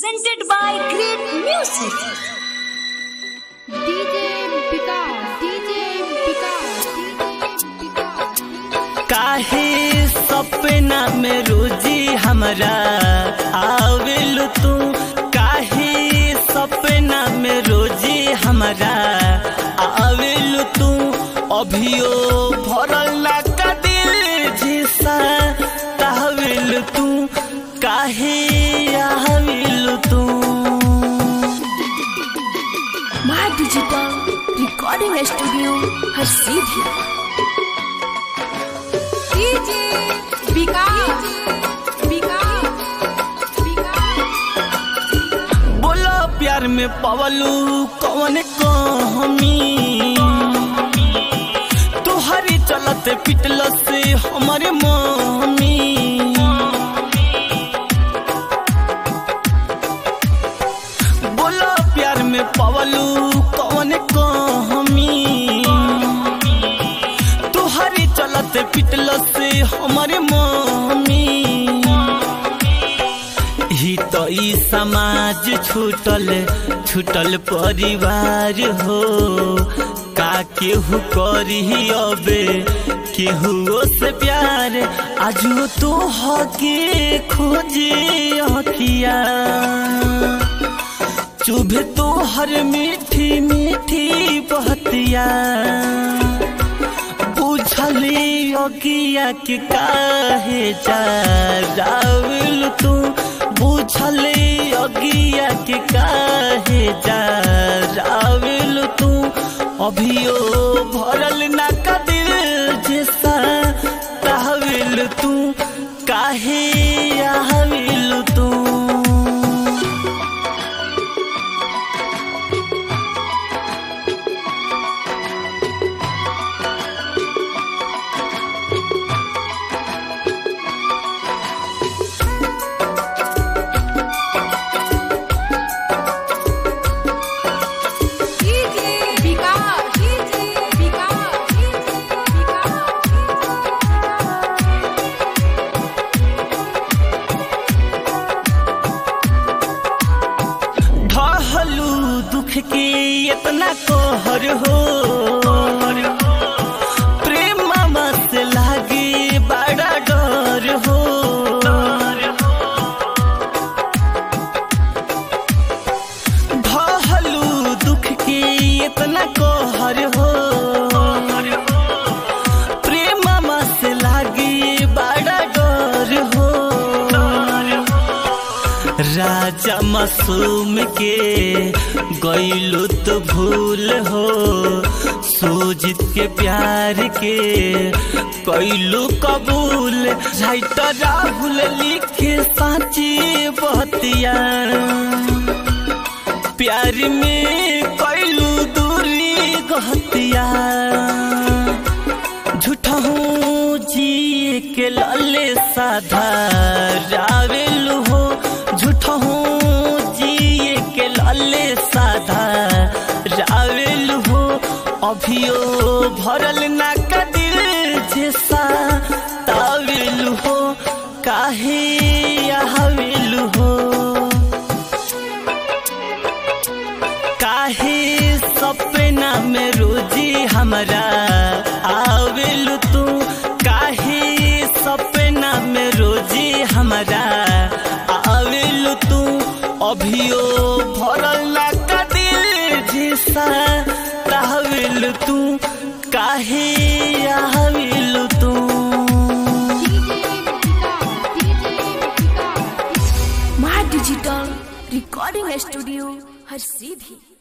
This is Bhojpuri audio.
presented by Great Music. DJ Vikas, DJ Vikas, DJ Vikas. काहे सपना में रोजी हमरा आवेल तू काहे सपना में रोजी हमरा आवेल तू अभियो भरल ना का दिल झिसा तावेल तू काहे आवेल तू My Digital Recording Studio हर सीधी DJ Vikas, Vikas, Vikas. बोलो प्यार में पवलू कौन कमी तुहरी चलत पिटल से हमारे मम्मी बोलो प्यार में पवलू कौन कमी तुहरी चलत पिटल से हमारे मम्मी ही तो ई समाज छूटल छूटल परिवार हो का केहू करी अबे केहू से प्यार आजू तो हके खोजे अखिया चुभे तो हर मीठी मीठी बहतिया पूछली अगिया के काहे जावल तू पूछली अगिया के काहे जावल तू अभियो भरल ना का दिल जैसा कहविल तू काहे आविल तू DJ Vikas, DJ Vikas, DJ ढहलू दुख के इतना कहर हो प्रेम मत लागे बड़ा डर हो ढहलू दुख के इतना कहर हो प्रेम मत लागे बड़ा डर हो राजा मासूम के गईलू तो भूल हो सूजित के प्यार के कैलू कबूल राइटर राहुल लिखे साची बहतिया प्यार में कैलू दूरी गहतिया झूठा हूँ जी के लाले साधा रावेल हो झूठा हूँ जी के लाले साधा रावेल हो अभियो भरल ना का दिल जैसा तावेल हो काहे आवेल हो काहे सपना में रोजी हमरा आवेल तू काहे सपना में रोजी हमरा आवेल तू अभियो भरल ना का दिल जैसा तावेल तू काहे आवेल तू My Digital Recording Studio हर सीधी